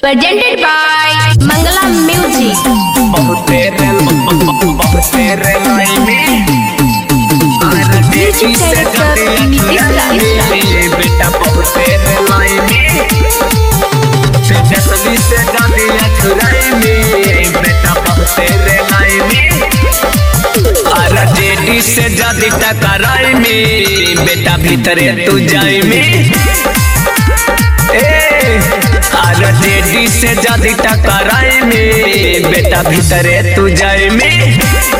presented by Mangala Music. बहुते रे बहुते रे लाइनी आर देवी से जाते अखियाँ बेटा बहुते रे लाइनी से जसवी से जाते अखियाँ बेटा बहुते रे लाइनी आर जेडी से जाती टकराई में बेटा भीतरे तू जाई में ए आर जेडी से जाती टकराई में बेटा भीतरे तू जाई में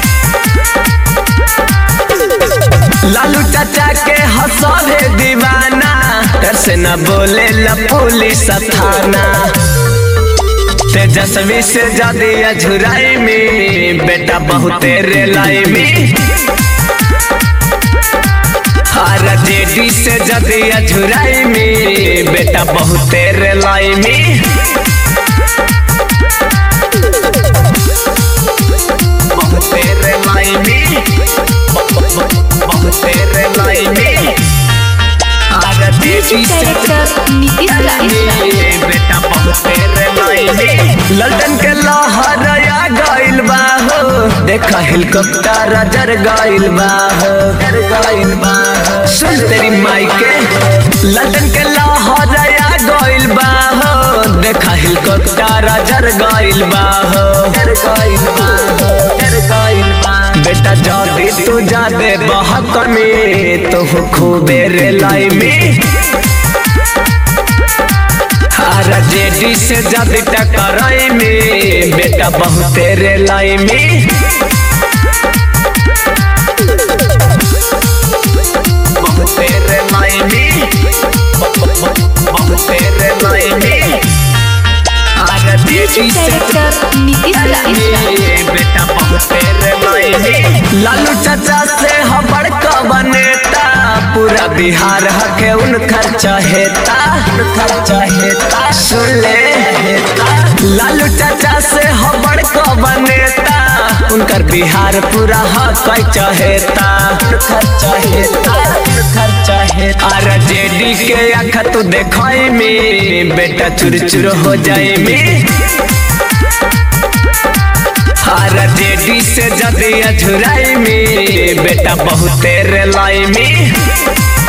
लालू चाचा के हंसले दीवाना डर से न बोले ला पुलिस थाना तेजस्वी से जादी अझुराई में बेटा बहुते रेलाई में हर जेडी से जादी अझुराई में बेटा बहुते रेलाई में बहुते रेलाई में बहुते रेलाई में हर जेडी से Director Nitish Raj. बेटा बहुते रे लाइने लल्टन के लहर आ गइल बा हो देखा हेलीकॉप्टर जर गइल बा हो जर गइल बा हो। सुन तेरी माई के लल्टन के लहर आ गइल बा हो देखा हेलीकॉप्टर जर गइल बा हो जर गइल बा हो जर गइल बा बेटा जादी तू जादे बहक में तो खूबे रे लाई में हर जेडी से जादी टकराई में बेटा बहुते रे लाई में बहुते रे लाई में बहुते रे लाई में हर जेडी से Director Nitish Raj. बेटा बहुते रे लाई में लालू चाचा से हबड़ का बनेता पूरा बिहार हके उनकर चाहेता उनकर चाहेता सुन ले लालू चाचा से हबड़ का बनेता उनकर बिहार पूरा हक चाहेता उनकर चाहेता उनकर चाहेता आर जेडी के आँख तू देखाई में बेटा चुर चुर हो जाए में हर जेडी से जदी अझुराई में बेटा बहुते रे लाई में